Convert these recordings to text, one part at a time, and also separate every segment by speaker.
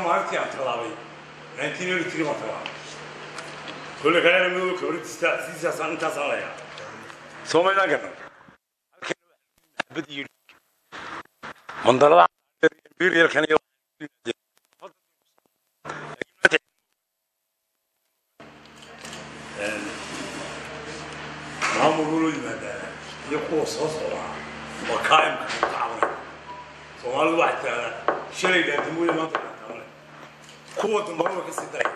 Speaker 1: maalintii aan tallaabay nineteen eighty three baan tallaabay kolle kaleena madow kabradiista sidiisaasaan intaasaan layaa soomaydaan garan mandalada biryarkan iyo maamul loo yimaadaa iyo kuwa soo socdaa waa kaa'imka ka cabanaya soomaalidu waxay tidahdaa shalay dhaadamooya maanta dhaantaamale kuwa dambana way ka sii daraya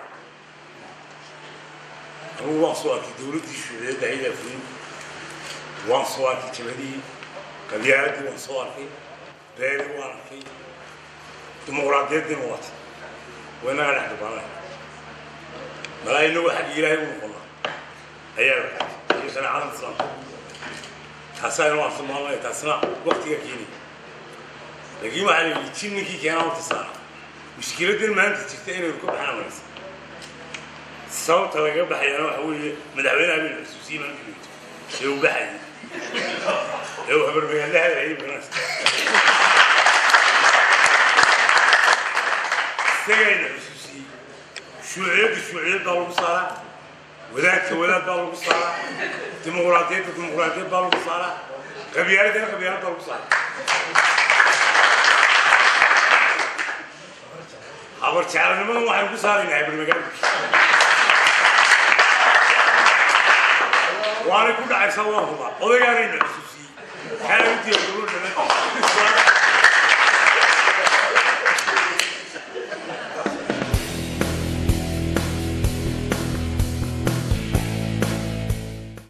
Speaker 1: anugu waan soo arkay dowladdii shuuciyadda aydaa fulin waan soo arkay jabadii qabyaaladii waan soo arkay beeri waan arkay dimuqraadiyaddina waata waa inaga dhex dubaanay malaa inagu xagga ilaahay u noqonnaa ayaa la iyo shareecada islaamka taasaa inuu aan tilmaamaya taasina waktiga keenaya laakiin waxaa la yidhi jin ninkii keenaa horta saara mushkiladdan maanta jirta inaynu ka baxaan wanaagsan sababta lagaga baxayana waxa weeye madaxweynaha baynu xusuusiyey maanta joogto ee uu baxayay ee uu habarmagaalaha hayay garanaysa isagayna xusuusiyey shuuciyadda shuuciyad baa lagu saaraa wadaadka wadaad baa lagu saaraa dimuqraadiyadda dimuqraadiyad baa lagu saaraa qabyaaladana qabyaalad baa lagu saaraa habar jeclanimadan waxaynu ku saaraynaa habarmagaala waanay ku dhacaysaa waan hubaa odaygaanayna xusuusiyey xaaladii dowladda